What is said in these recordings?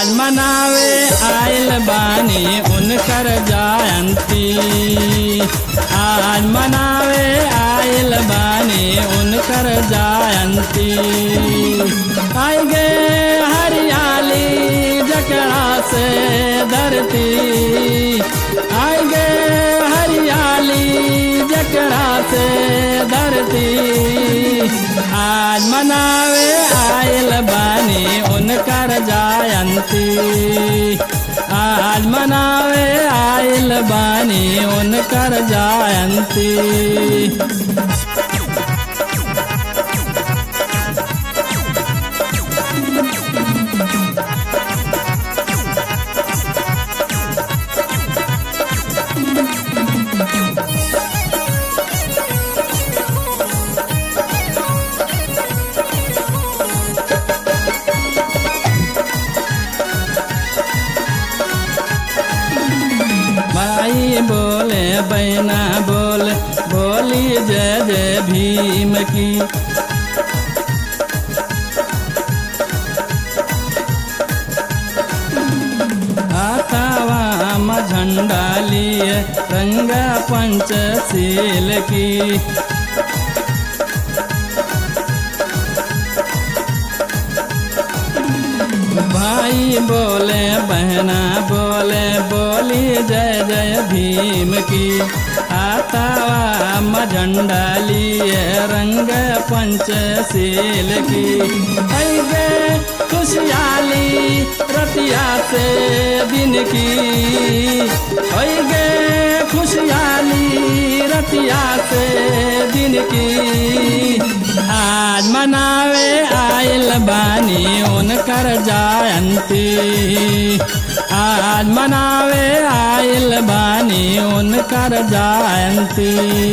आज मनावे आयल बानी उनकर जयंती आज मनावे आयल बानी उनकर जयंती आई गे हरियाली जकड़ा से धरती आई गे हरियाली जकड़ा से धरती आज मनावे आयल बानी उनकर जयंती आज मनावे आयल बानी उनकर जयंती माई बोले बैना बोले बोली जय जय भीम की हाथावा म झंडा लिए रंग पंचशील की भाई बोले बहना बोले बोली जय जय भीम की आतावा म झंडा लिए रंग पंचशील की ऐगे खुशहाली रतिया से दिन की ऐगे खुशहाली रतिया से दिन की आज मनावे आयल बानी उनकर जयंती आज मनावे आयल बानी उनकर जयंती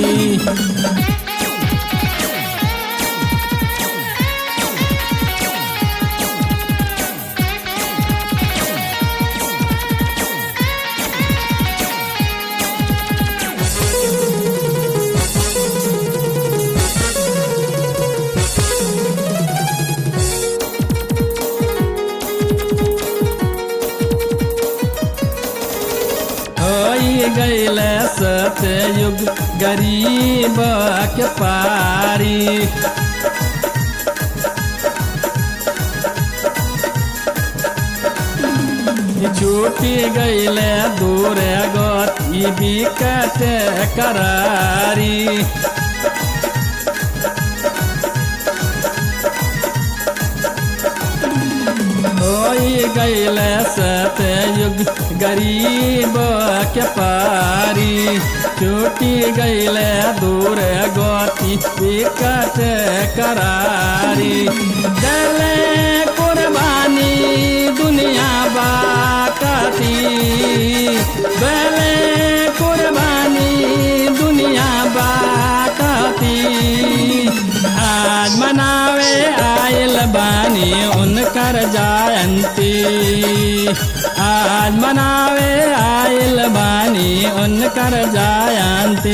होई गईल सतयुग गरीब के पारी छूटी गईल दूर गति बिकट करारी होई गईल सतयुग गरीब के पारी छूटी गईल दूर गति विकट करारी दले कुर्बानी दुनिया बाकती दले कुर्बानी दुनिया बाकती आज मनावे आयल बानी उनकर जयंती आज मनावे आयल बानी उनकर जयंती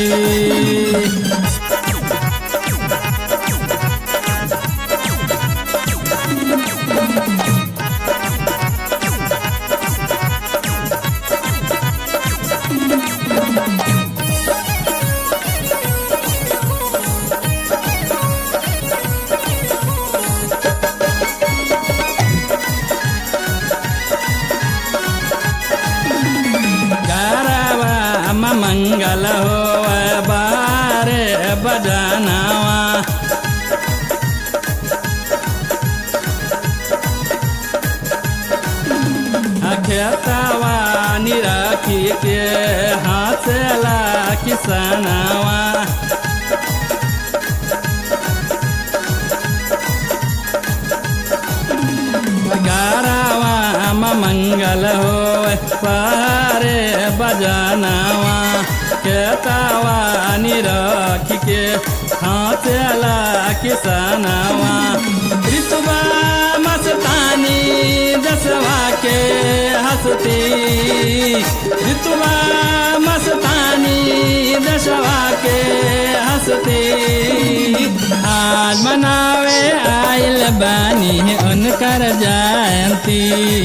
गरबा म मंगल हो बारे बजनावा खेतवा निराखी के हाथला किसनावा गारावा म मंगल हो पारे बजनावा केतावा निरख के हाथला किसनावा ऋतुबा मस्तानी जसवा के हंसती ऋतुबा मस्तानी दशवा के हंसती आज मनावे आयल बानी उनकर जयंती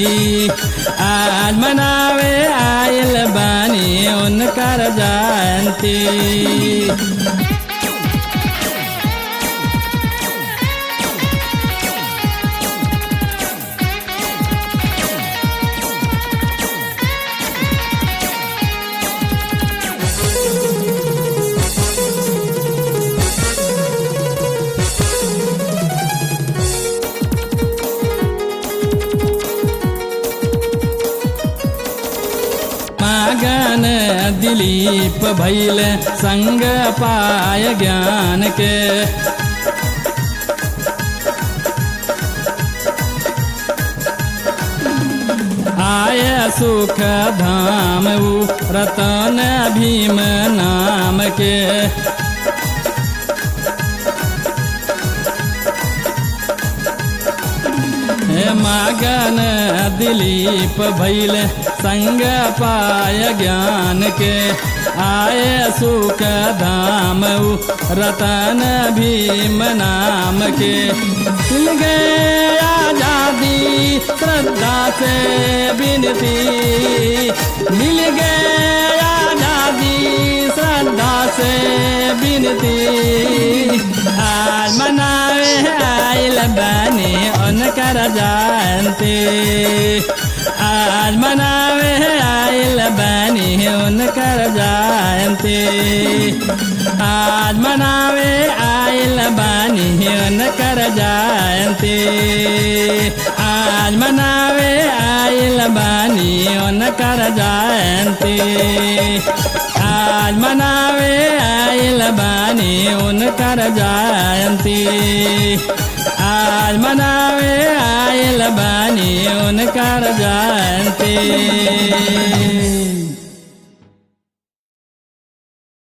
आज मनावे आयल बानी उनकर जयंती मगन दिलीप भैल संग पाय ज्ञान के आय सुख धाम ऊ रतन भीम नाम के हे मगन दिलीप भैल संग पाय ज्ञान के आय सुख धाम ऊ रतन भीम नाम के मिल गए आजादी श्रद्धा से बिनती मिल गए आजादी श्रद्धा से बिनती आज मनावे आइल बने उनकर जयंती आज मनावे आइल बनी उनकर जयंती आज मनावे आइल बनी उनकर जयंती आज मनावे आइल बनी उनकर जयंती आज मनावे आइल बानी उनकर जयंती आज मनावे आइल बानी उनकर जयंती